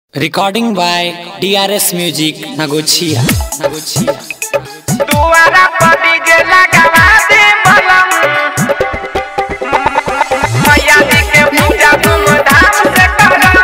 Recording by DRS Music Nagochia. Nagochia. दुआरा पर DJ लगावा दे बलम मैया जी के पूजा धूमधाम से करम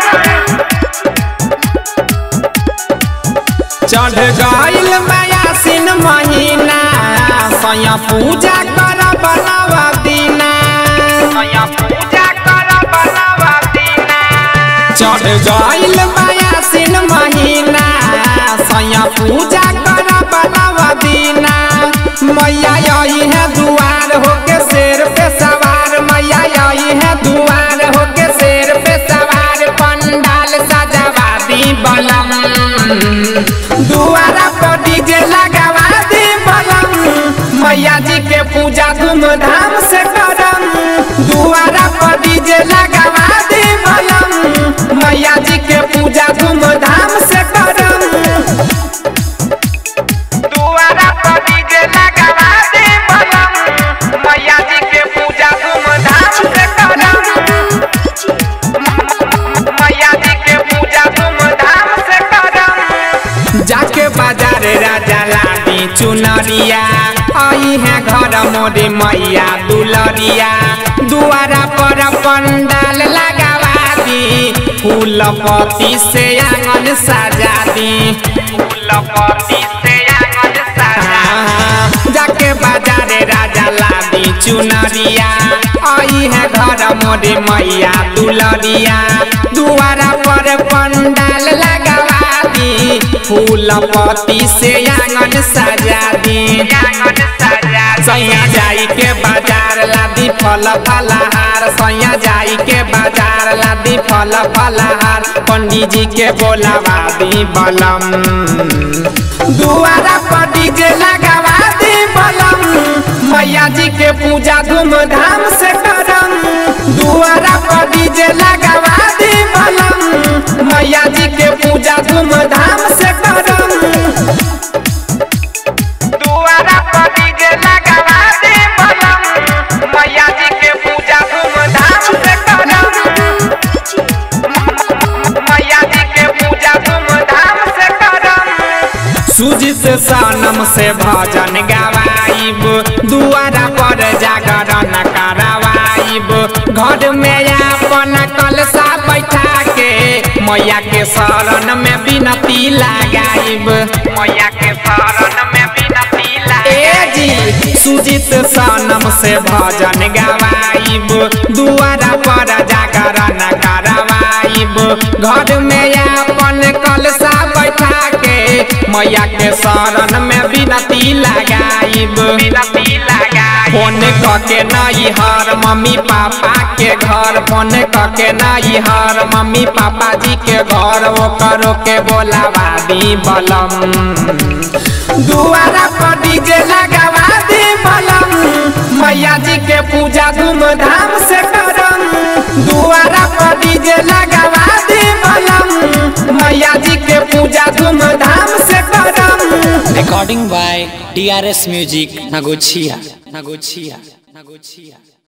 चढ़ गईल मयासिन महीना सया पूजा कर बनवा दीना मैया पूजा कर बनवा दीना चढ़ गईल मयासिन महीना सया पूजा कर बनवा दीना मैया आई है दुआर होके शेर पे सवार मैया आई है दुआर होके शेर पे सवार पंडाल सजावा दी बलम दुआरा पर डीजे लगावा दी बलम मैया जी के पूजा धूमधाम से करम दुआरा पर डीजे लगावा दी बलम मैया जी के पूजा धूमधाम से करम दुआरा पर डीजे लगावा दे बलम मैया जी के पूजा धूमधाम से करम मैया जी के पूजा धूमधाम से करम जाके बाजार राजा लादी चुनरिया आई है घर मोरे मैया दुलरिया दुआरा पर पंडाल लगावा दी फूल पत्ती से आंगन सजा दी फूल पत्ती से आंगन सजा हाँ, जाके बाजारे राजा लादी चुनरिया आई है घर मोरे मैया दुलरिया दुआरा पर पंडाल लगावा दी फूल पत्ती से आंगन सजा दी आंगन सजा सैया जाई के बाजार लादी फल फलहार सैया जाई के बाजार लादी फल फलहार पंडित जी के बोलावा दी बलम दुआरा पर डीजे लगावा दी बलम मैया जी के पूजा धूमधाम से करम दुआरा पर डीजे लगावा दी बलम मैया जी के पूजा धूमधाम से करम दुआरा पर डीजे लगावा दे बलम मैया जी के पूजा धूमधाम से करम मैया जी के पूजा धूमधाम से करम सुजित सनम से भजन गवाइब दुआरा पर जागरण करवाइब घर में अपन कलसा बैठा के मैया के शरण में विनती लगाइब मैया के शरण में विनती ए लागे जी सुजित सनम से भजन गवाइब दुआरा पर जागरण करवाइब घर में अपन कलसा बैठा के मैया के शरण में विनती लगाइब विनती लागे फोन कके नहीं हर मम्मी पापा के घर फोन कके नहीं हर मम्मी पापा जी के घर वो करो के बोलावा दी बलम दुआरा पर डीजे लगावा दी बलम मैया जी के पूजा धूमधाम से करम दुआरा पर डीजे लगावा दी बलम मैया जी के पूजा धूमधाम से करम Recording by DRS Music Nagochia. Nagochia. Nagochia.